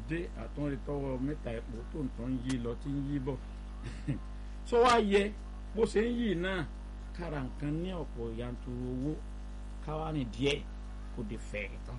dé àtúnrí tọwọ́ mẹ́ta epo tó ń tán yí lọ tí ń yí bọ̀ sọ wá yẹ bó ṣe ń yí náà kára nǹkan ní ọ̀pọ̀ yanturu owó káwá ní díẹ̀ kò dé fẹ́ tán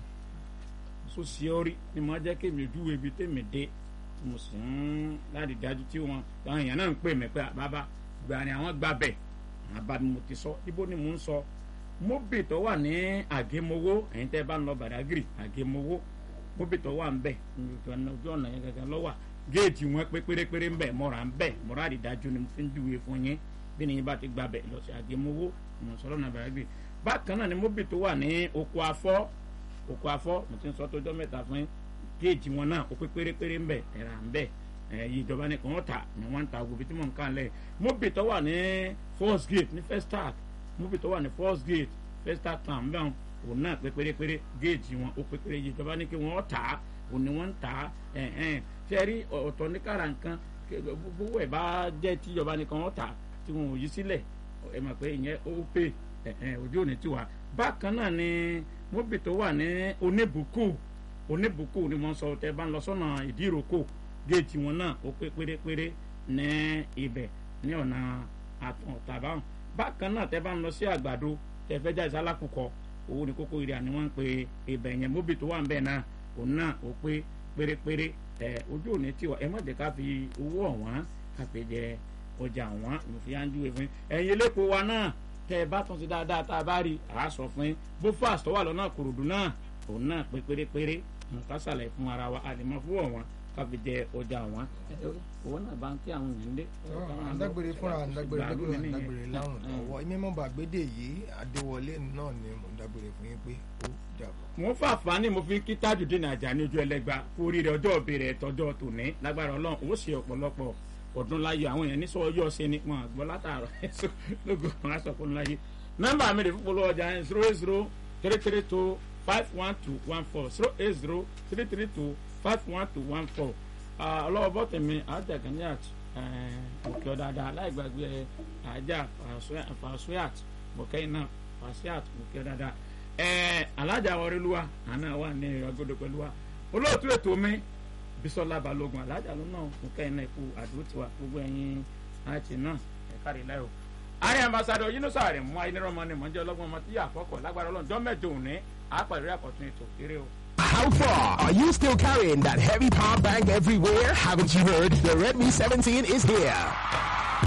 so sí orí ni mo jẹ́ kí mi dúró ibi tèmi dé mo sì ń láti dájú tí wọn àwọn èèyàn náà ń pè mí pé bàbá gbà ni àwọn gbà bẹ̀ àbá mi mo ti sọ ibo ni mo ń sọ mobi tó wà ní àgémowó ẹ̀yin tẹ́ bá ń lọ Badagry àgémowó mobi tó wà ń bẹ̀ ojú ọ̀nà yẹn gẹ́gẹ́ lọ́wọ́ géètì wọn pé pérépéré ń bẹ̀ mọ́ra ń bẹ̀ mọ́ra àdìdájú ni mo fi ń júwe fún yín bí ni yín bá ti gbà bẹ̀ lọ sí àgémowó mo sọ lọ́nà Badagry bákan náà ni mobi tó wà ní oko afọ́ oko afọ́ mo ti ń sọ tójọ́ mẹ́ta fún yín géètì wọn náà ó pé pérépéré ń bẹ̀ ẹ̀rà ń bẹ̀ ẹ̀yìn ìjọba ní kàn wọ́n tà ní wọ́n ń ta ògùn bí tí mò ń kàn lẹ̀ mobi tó wà ní first gate ní first start mobi tó wà ní first gate first start town bẹ́ẹ̀ òun náà pé pérépéré géèjì wọn ó pé péré ìjọba ní kí wọ́n tà á òun ni wọ́n ń tà á ẹ̀hẹ́n ṣe rí ọ̀tọ̀ ní kára nǹkan gbogbo ẹ̀ bá jẹ́ tí ìjọba ní kàn wọ́n tà tí wọn ò yí sílẹ̀ ẹ mọ̀ pé ìyẹn ó pè ẹ̀hẹ́n ojú òní tiwa bákan náà ni mobi tó wà ní oníbùkù oníbùkù ni wọ́n sọ tẹ́ bá ń lọ sọ́nà ìdíròkò géètì wọn náà ó pé pérépéré ní ibẹ̀ ní ọ̀nà àtàbáwọn bákan náà tẹ́ bá ń lọ sí àgbàdo tẹ́ fẹ́ jáde sálákùkọ owó ní kókó ìrìn àní wọ́n ń pe ibẹ̀ yẹn móbì tó wà ń bẹ̀ náà òun náà ó pé pérépéré ẹ ojú òní tiwa ẹ má jẹ́ ká fi owó ọ̀wọ́n ká fi jẹ ọjà ọ̀wọ́n mo fi yánjú ẹ fún yín ẹ̀yin elépo wa náà tẹ́ ẹ bá tún sí dáadáa tá a bá rí àá sọ fún yín bó fast tó wà lọ́nà kòròdú náà òun náà pé pérépéré nǹkan sàlẹ̀ fún ara wa àlèmọ́ fún ọ̀wọ́n káfi jẹ ọjà wọn owó náà bá ń kí àwọn èèyàn dé. àdágbére fúnra àdágbére lẹ́gbẹ̀rún àdágbére láwùn lọ́wọ́ mímọ́ bàgbédè yìí adéwọlé náà ni mo dágbére fún yín pé ó dàbọ̀. mo fà fani mo fi kí Tajudeen Ajani ojú ẹlẹgba kú oríire ọjọ́ òbí rẹ̀ tọjọ́ tòní lágbára Ọlọ́run ó ṣe ọ̀pọ̀lọpọ̀ ọdún láyé àwọn èèyàn ní sọ ọjọ́ ṣe ni wọn àgbọ̀ látàárọ̀ lógo wọn aṣọ fún láyé nọ́mbà mi rè fún polówó ọjà yẹn zero eight zero three three two five one two one four zero eight zero three three two five one two one four ọlọ́wọ́ bọ́tẹ̀mí àjàgànníàt òkè ọ̀dàdà aláìgbàgbé àjà fàṣúyàt bọ̀kẹ́yìn náà fàṣúyàt òkè ọ̀dàdà alájà wọréluwa àná wà ní ìrọ̀gbọ́dọ̀ pẹ̀lú wa olóòtú ètò mi Bísọ́lá Balógun alájà ló náà bọ̀kẹ́yìn náà ikú àdúró tiwa gbogbo ẹ̀yin àti náà ẹ̀ka rẹ̀ láyò. ààrẹ ambassadọ Yínúsà rẹ̀ mú ayélujára ni mọ̀jẹ́ ọlọ́gbọ́n ọmọ tí yà àkọ́kọ́ lágbára ọlọ́njọ́ mẹ́jọ òní àpàrẹ̀ àkọ́tún ètò eré o. How far? Are you still carrying that heavy power bank everywhere? Haven't you heard? The Redmi 17 is here.